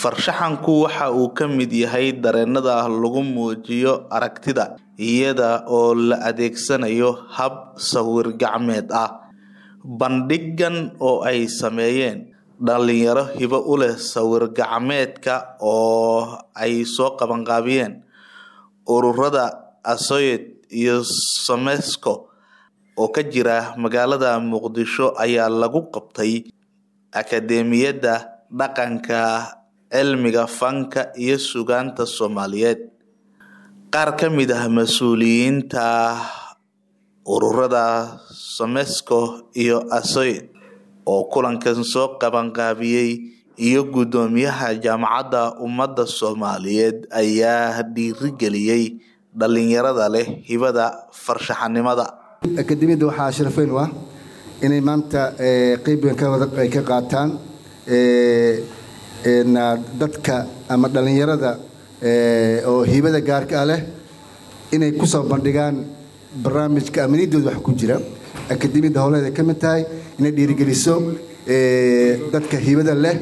Farshaxanku waxa uu ka mid yahay dareenada lagu muujiyo aragtida, iyada oo la adeegsanayo hab sawir gacmeed ah. Bandhiggan oo ay sameeyeen dhalinyaro hibo u leh sawir gacmeedka oo ay soo qabanqaabiyeen ururada Asoyod iyo Somesko oo ka jira magaalada Muqdisho ayaa lagu qabtay Akadeemiyadda Dhaqanka, Cilmiga Fanka iyo Suugaanta Soomaaliyeed. Qaar ka mid ah mas'uuliyiinta ururada Somesko iyo Asoyod oo kulankan soo qabanqaabiyay iyo guddoomiyaha Jaamacadda Ummada Soomaaliyeed ayaa dhiirigeliyay dhalinyarada leh hibada farshaxanimada. akademiyadda waxaa sharaf weyn u ah inay maanta qeyb weyn ka wada ay ka qaataan dadka ama dhalinyarada oo hibada gaarka ah leh inay ku soo bandhigaan barnaamijka amanidooda wax ku jira akademiyadda howleed ay ka mid tahay inay dhiirigeliso dadka hibada leh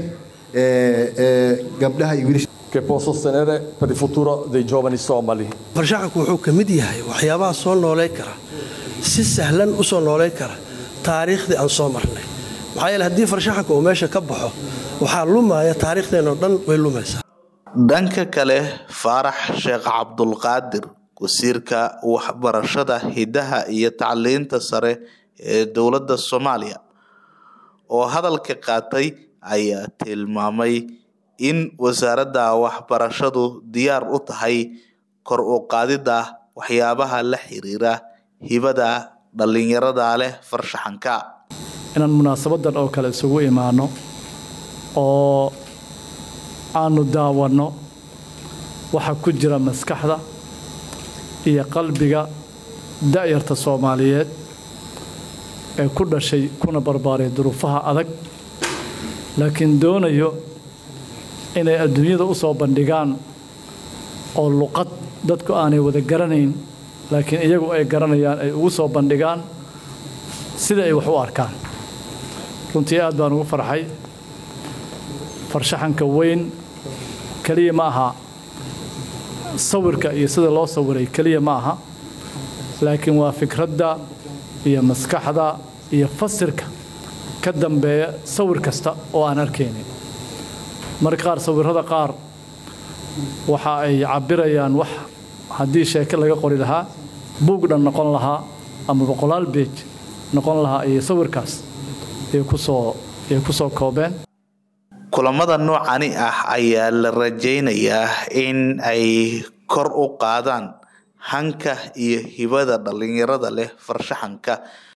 gabdhaha iyo wiilasha che può sostenere per il futuro dei giovani somali. farshaxanku wuxuu ka mid yahay waxyaabaha soo nooleyn kara si sahlan u soo nooleyn kara taariikhdii aan soo marnay maxaa yeele haddii farshaxanka uu meesha ka baxo waxaa lumaya taariikhdeenoo dhan way lumaysaa dhanka kale faarax sheekh cabdulqaadir wasiirka waxbarashada hidaha iyo tacliinta sare ee dowladda soomaaliya oo hadalka qaatay ayaa tilmaamay in wasaaradda waxbarashadu diyaar u tahay kor u qaadida waxyaabaha la xiriira hibada dhalinyarada leh farshaxanka inaan munaasabadan oo kale isugu imaano oo aanu daawanno waxa ku jira maskaxda iyo qalbiga da'yarta soomaaliyeed ee ku dhashay kuna barbaaray duruufaha adag laakiin doonayo inay adduunyada u soo bandhigaan oo luqad dadku aanay wada garanayn laakiin iyagu ay garanayaan ay ugu soo bandhigaan sida ay wax u arkaan runtii aad baan ugu farxay farshaxanka weyn keliya ma aha sawirka iyo sida loo sawiray keliya ma aha laakiin waa fikradda iyo maskaxda iyo fasirka ka dambeeya sawir kasta oo aan arkaynin marka qaar sawirrada qaar waxa ay cabirayaan wax haddii sheeke laga qori lahaa buug dhan noqon lahaa ama boqolaal beej noqon lahaa iyo sawirkaas ay kusoo ay ku soo koobeen kulamada noocani ah ayaa la rajaynayaa in ay kor u qaadaan hanka iyo hibada dhalinyarada leh farshaxanka